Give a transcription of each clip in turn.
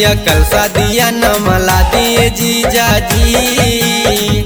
चुनरिया कलसा दिया न मला दिए जीजा जी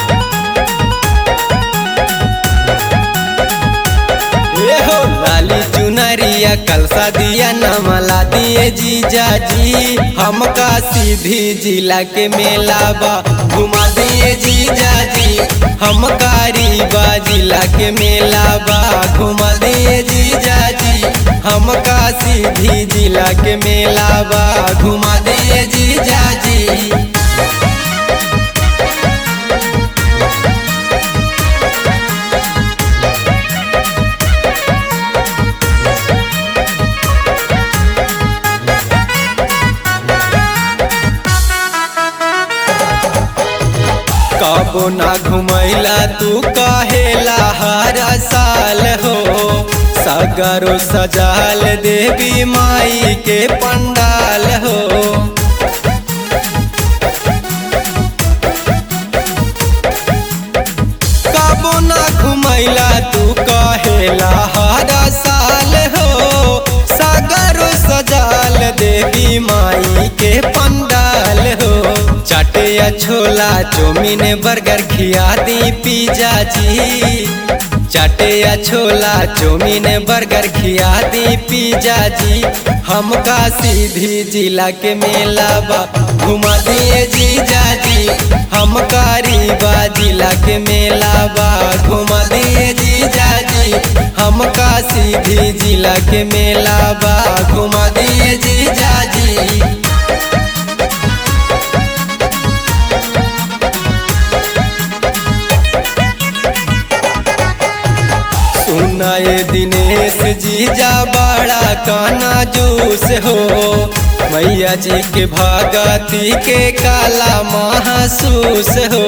ए हो लाली चुनरिया कलसा दिया न मला दिए जीजा जी हमका सीधी जिला के मेला बा घुमा दिए जीजा जी हमका रीवा जिला के मेला बा घुमा दिए जीजा जी हमका सीधी जिला के मेला बा घुमा दिए जीजा जी कबो ना घुमैला तू कहेला हर साल हो सगरो सजाल देवी माई के पंडाल हो कबो ना घुमैला तू कहेला हर साल हो सगरो सजाल देवी माई के पंडाल हो चाटे या छोला चौमीन बर्गर खिया दी पिज्जा जी चाटे या छोला चौमीन बर्गर खिया दी पिज्जा जी हमका सीधी जिला के मेला बा घुमा दिए जीजा जी हमका रीवा जिला के मेला बा घुमा दिए जीजा जी हमका सीधी जिला के मेला बा घुमा दिए जीजा जी सुनाए दिनेश जीजा बड़ा काना जूस हो मैया जी के भगती के काला महसूस हो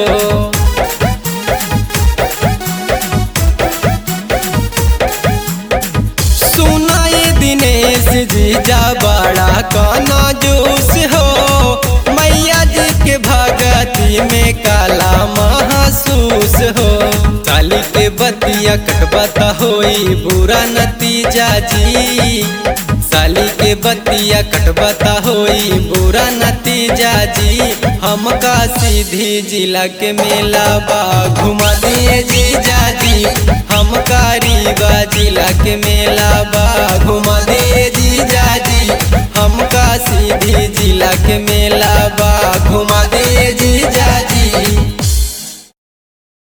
सुनाए दिनेश जीजा बड़ा काना जूस हो मैया जी के भगती में काला महसूस हो साली के बतिया कटबता होई बुरा नतीजा जी साली के बतिया कटबता होई बुरा नतीजा जी हमका सीधी जिला के मेला बा घुमा दिए जीजा जी हमका रीवा जिला के मेला बा घुमा दिए जीजा जी हमका सीधी जिला के मेला बा घुमा दिए जी